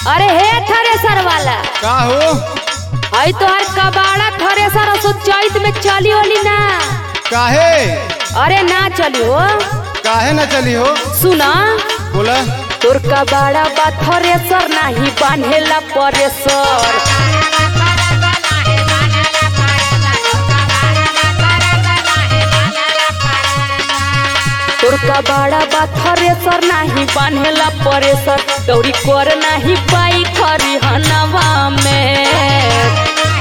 अरे हे थ्रेसर वाला का हो हई तोहर कबाड़ा थ्रेसर असो चैत में चली ओली ना काहे अरे ना चली हो काहे न चली हो सुना बोला तोर कबाड़ा बा थ्रेसर नाही बांधेला परेसर तोर कबाड़ा बा थ्रेसर नाही बांधेला परेसर दौड़ी कर नाही पाई खरी हनवा में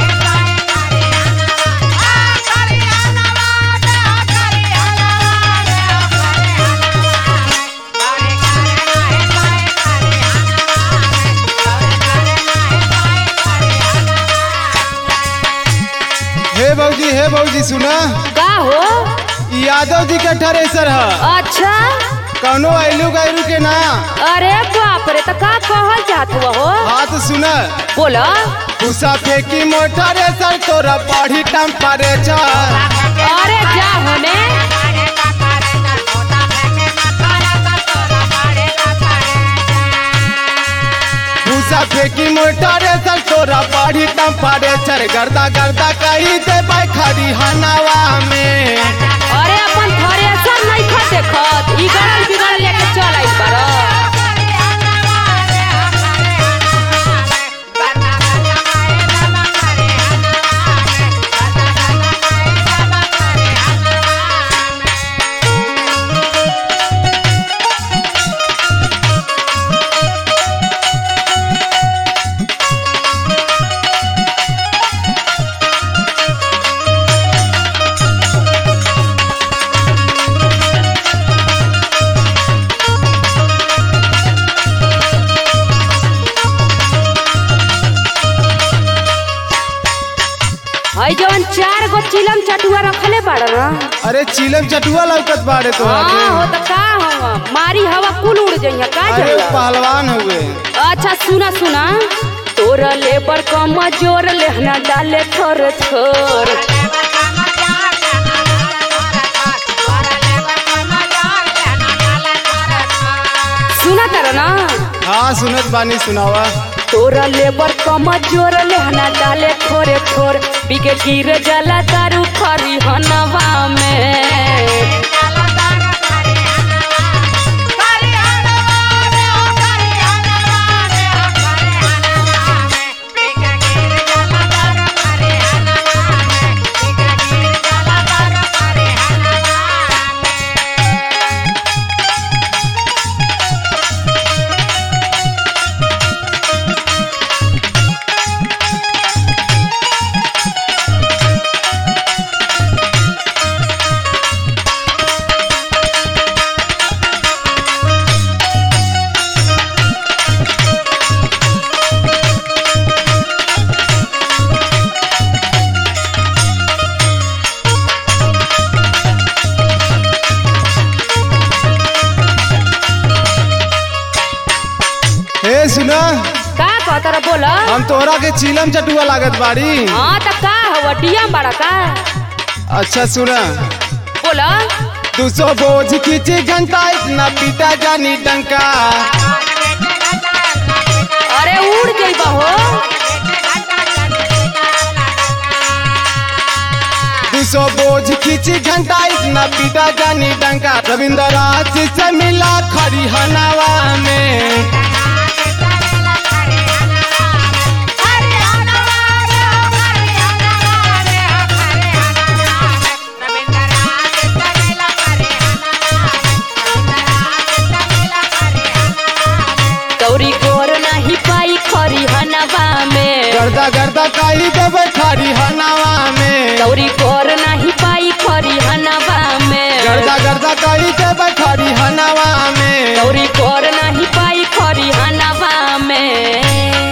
हे भौजी हे भौजी सुना का हो ई यादव जी के थ्रेसर ह अच्छा कौनो आइलू गैलू के ना अरे बाप रे तो का कहल चाहत हुआ हो हाथ सुन बोला भूसा फेंकी मोटर सर तोरा बढ़ी टेम्परेचर अरे जा होने भूसा फेंकी मोटर सर तोरा बढ़ी टेम्परेचर गर्दा गर्दा कही दे खरी हनावा में अरे अपन थ्रेसर नहीं खा देखत ई गड़ल बिगड़ल लेके चल आई पर हई जवन चार गो चिलम चटुआ रखले बाड़ ना अरे चिलम चटुआ लौकत बाड़े तो हाँ हो तो का हो मारी हवा कुल उड़ जइया का अरे जइया पहलवान हुए अच्छा सुना सुना तोरा लेबर कम जोर लेहना डाले थोर थोर सुना तर ना हाँ सुनत बानी सुनावा तोरा लेबर कम जोर लेहना डाले थोरे थोर बिके गिर जला दारू खरी हनवा में हे सुना का कहतर बोला हम तोहरा के चिलम चटुआ लागत बाड़ी हाँ तो का हवा डिया बड़ा का अच्छा सुना बोला दू सौ बोझ खींची घंटा इतना पीटा जानी डंका अरे उड़ जइबा हो दू सौ बोझ खींची घंटा इतना पीटा जानी डंका रविंद्र राज से मिला खरी हनावा में गौरी गोर नहीं पाई खरी हनवा में गर्दा गर्दा कही देवे खरी हनावा में गौरी गोर नहीं पाई खरी हनवा में गर्दा गर्दा कही देवे खरी हनावा में गौरी गोर नहीं पाई खरी हनवा में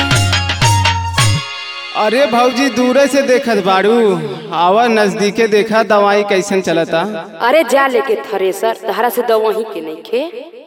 अरे भौजी दूरे से देखत बाड़ू आवा नजदीके देखा दवाई कैसन चलता अरे जा लेके थ्रेसर तहरा से दवही के नहीं खे